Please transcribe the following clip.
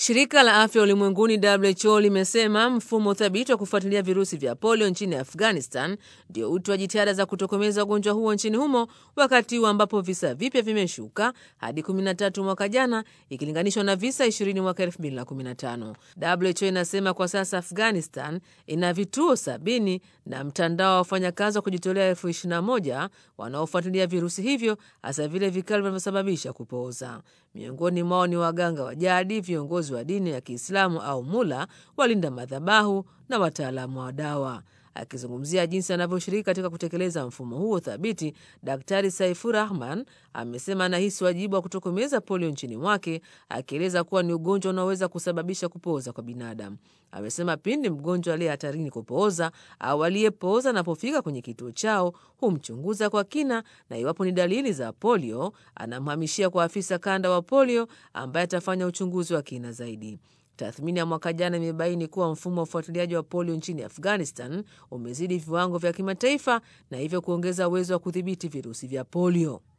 Shirika la afya ulimwenguni WHO limesema mfumo thabiti wa kufuatilia virusi vya polio nchini Afghanistan ndio uti wa jitihada za kutokomeza ugonjwa huo nchini humo, wakati huu ambapo visa vipya vimeshuka hadi 13 mwaka jana ikilinganishwa na visa 20 mwaka 2015. WHO inasema kwa sasa Afghanistan ina vituo sabini na mtandao wa wafanyakazi wa kujitolea elfu 21 wanaofuatilia virusi hivyo, hasa vile vikali vinavyosababisha kupooza. Miongoni mwao ni waganga wa jadi, viongozi wa dini ya Kiislamu au mula, walinda madhabahu na wataalamu wa dawa. Akizungumzia jinsi anavyoshiriki katika kutekeleza mfumo huo thabiti, Daktari Saifur Rahman amesema anahisi wajibu wa kutokomeza polio nchini mwake, akieleza kuwa ni ugonjwa unaoweza kusababisha kupooza kwa binadamu. Amesema pindi mgonjwa aliye hatarini kupooza au aliyepooza anapofika kwenye kituo chao humchunguza kwa kina, na iwapo ni dalili za polio anamhamishia kwa afisa kanda wa polio ambaye atafanya uchunguzi wa kina zaidi. Tathmini ya mwaka jana imebaini kuwa mfumo wa ufuatiliaji wa polio nchini Afghanistan umezidi viwango vya kimataifa na hivyo kuongeza uwezo wa kudhibiti virusi vya polio.